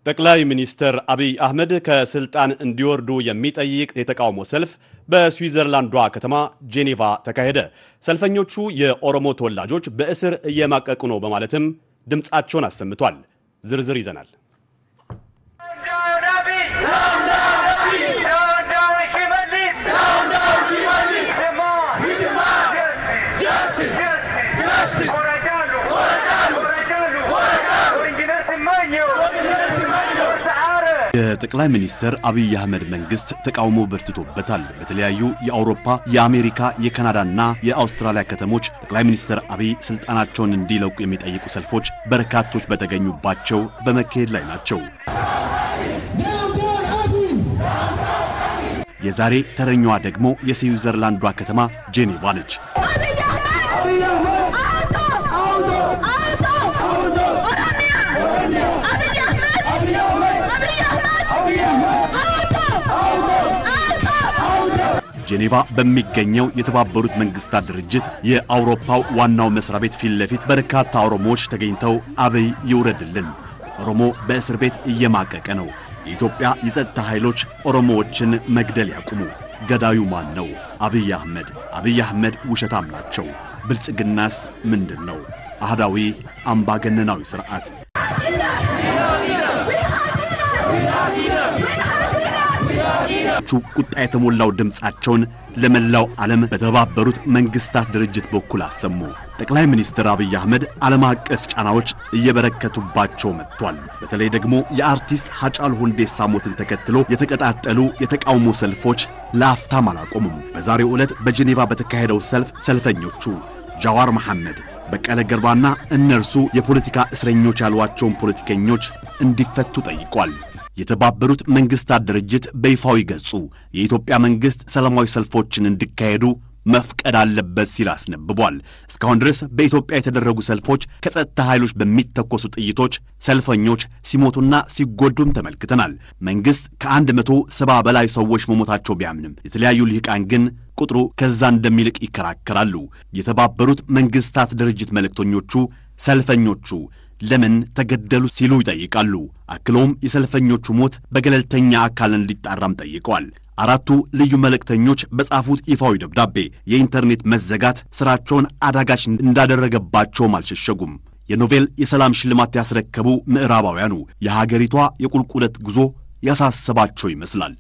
ጠቅላይ ሚኒስትር አብይ አህመድ ከስልጣን እንዲወርዱ የሚጠይቅ የተቃውሞ ሰልፍ በስዊዘርላንዷ ከተማ ጄኔቫ ተካሄደ። ሰልፈኞቹ የኦሮሞ ተወላጆች በእስር እየማቀቁ ነው በማለትም ድምፃቸውን አሰምቷል። ዝርዝር ይዘናል። የጠቅላይ ሚኒስትር አብይ አህመድ መንግስት ተቃውሞ በርትቶበታል። በተለያዩ የአውሮፓ፣ የአሜሪካ፣ የካናዳና የአውስትራሊያ ከተሞች ጠቅላይ ሚኒስትር አብይ ስልጣናቸውን እንዲለቁ የሚጠይቁ ሰልፎች በርካቶች በተገኙባቸው በመካሄድ ላይ ናቸው። የዛሬ ተረኛዋ ደግሞ የስዊዘርላንዷ ከተማ ጄኔቫ ነች። ጄኔቫ በሚገኘው የተባበሩት መንግስታት ድርጅት የአውሮፓው ዋናው መስሪያ ቤት ፊት ለፊት በርካታ ኦሮሞዎች ተገኝተው አብይ ይውረድልን፣ ኦሮሞ በእስር ቤት እየማቀቀ ነው፣ የኢትዮጵያ የጸጥታ ኃይሎች ኦሮሞዎችን መግደል ያቁሙ፣ ገዳዩ ማን ነው? አብይ አህመድ። አብይ አህመድ ውሸታም ናቸው። ብልጽግናስ ምንድን ነው? አህዳዊ አምባገነናዊ ሥርዓት ቁጣ የተሞላው ድምፃቸውን ለመላው ዓለም በተባበሩት መንግስታት ድርጅት በኩል አሰሙ። ጠቅላይ ሚኒስትር አብይ አህመድ ዓለም አቀፍ ጫናዎች እየበረከቱባቸው መጥቷል። በተለይ ደግሞ የአርቲስት ሐጫሉ ሁንዴሳ ሞትን ተከትሎ የተቀጣጠሉ የተቃውሞ ሰልፎች ለአፍታም አላቆሙም። በዛሬው ዕለት በጄኔቫ በተካሄደው ሰልፍ ሰልፈኞቹ ጃዋር መሐመድ፣ በቀለ ገርባና እነርሱ የፖለቲካ እስረኞች ያሏቸውን ፖለቲከኞች እንዲፈቱ ጠይቋል። የተባበሩት መንግስታት ድርጅት በይፋዊ ገጹ የኢትዮጵያ መንግሥት ሰላማዊ ሰልፎችን እንዲካሄዱ መፍቀድ አለበት ሲል አስነብቧል። እስካሁን ድረስ በኢትዮጵያ የተደረጉ ሰልፎች ከጸጥታ ኃይሎች በሚተኮሱ ጥይቶች ሰልፈኞች ሲሞቱና ሲጎዱም ተመልክተናል። መንግሥት ከአንድ መቶ ሰባ በላይ ሰዎች መሞታቸው ቢያምንም የተለያዩ ልሂቃን ግን ቁጥሩ ከዛ እንደሚልቅ ይከራከራሉ። የተባበሩት መንግስታት ድርጅት መልእክተኞቹ ሰልፈኞቹ ለምን ተገደሉ ሲሉ ይጠይቃሉ። አክሎም የሰልፈኞቹ ሞት በገለልተኛ አካል እንዲጣራም ጠይቀዋል። አራቱ ልዩ መልእክተኞች በጻፉት ይፋዊ ደብዳቤ የኢንተርኔት መዘጋት ሥራቸውን አዳጋች እንዳደረገባቸውም አልሸሸጉም። የኖቤል የሰላም ሽልማት ያስረከቡ ምዕራባውያኑ የሀገሪቷ የቁልቁለት ጉዞ ያሳሰባቸው ይመስላል።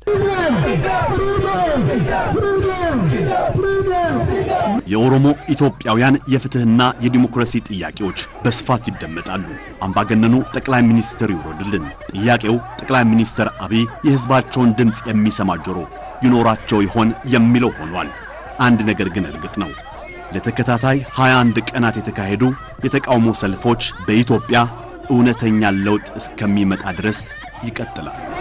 የኦሮሞ ኢትዮጵያውያን የፍትሕና የዲሞክራሲ ጥያቄዎች በስፋት ይደመጣሉ። አምባገነኑ ጠቅላይ ሚኒስትር ይውረድልን። ጥያቄው ጠቅላይ ሚኒስትር አብይ የሕዝባቸውን ድምፅ የሚሰማ ጆሮ ይኖራቸው ይሆን የሚለው ሆኗል። አንድ ነገር ግን እርግጥ ነው። ለተከታታይ 21 ቀናት የተካሄዱ የተቃውሞ ሰልፎች በኢትዮጵያ እውነተኛ ለውጥ እስከሚመጣ ድረስ ይቀጥላል።